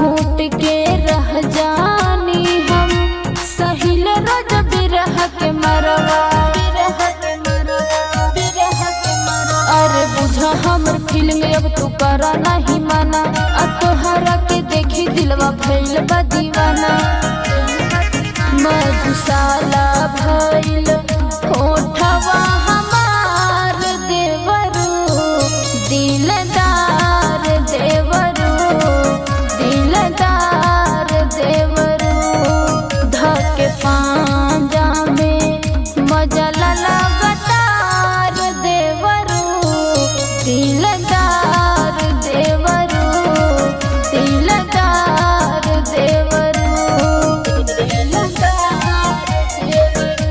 घूट के रह जानी हम सहिल रोज बिरह के मरवा अरे बुझा हमर फीलिंग अब तू करा नहीं माना अब तोहरा के देखी दिलवा भइल बा दीवाना मधुशाला भइल होठवा हमार देवरू दिलदार देवरू दिलदार देवरू धके पांजा में मजा लगतार देवरू दिलदार देवरू दिलदार देवरू दिलदार देवरू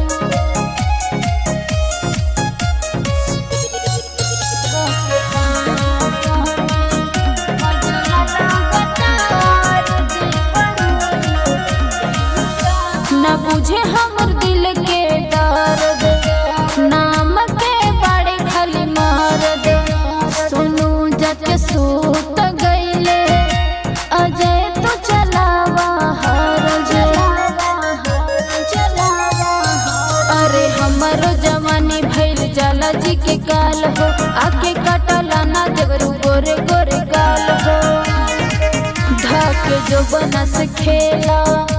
न बुझे हमर दिल के दर्द नाम के बड़े खाली मारद सुनू जग सूत गईले अजय तो चलावा हर अरे हमरो जवानी भइल जाला जी के काल हो आके कटला ना देवरू गोरे गोरे गाल हो ढाके जो बनस खेला